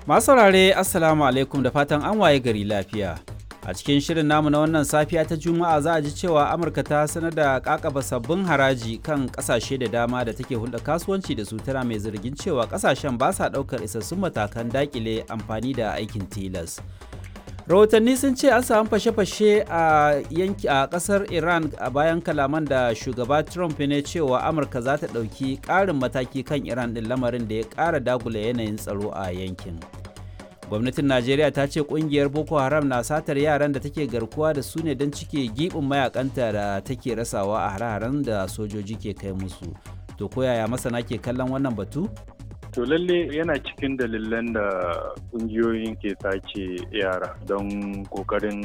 Masu saurare Assalamu alaikum da fatan an waye gari lafiya. A cikin shirin namu na wannan safiya ta Juma'a za a ji cewa Amurka ta sanar da kakaba sabbin haraji kan kasashe da dama da take hulɗa kasuwanci da su tana mai zargin cewa kasashen ba sa ɗaukar isassun matakan dakile amfani da aikin tilas. rahotanni sun ce an samu fashe-fashe a yanki a kasar iran a bayan kalaman da shugaba trump ne cewa amurka za ta ɗauki ƙarin mataki kan iran ɗin lamarin da ya ƙara dagula yanayin tsaro a yankin gwamnatin najeriya ta ce ƙungiyar boko haram na satar yaran da take garkuwa da su ne don cike giɓin mayakanta da take rasawa a hare-haren da sojoji ke kai musu to koyaya masana ke kallon wannan batu To lalle yana cikin dalilan da kungiyoyin ke sace yara don kokarin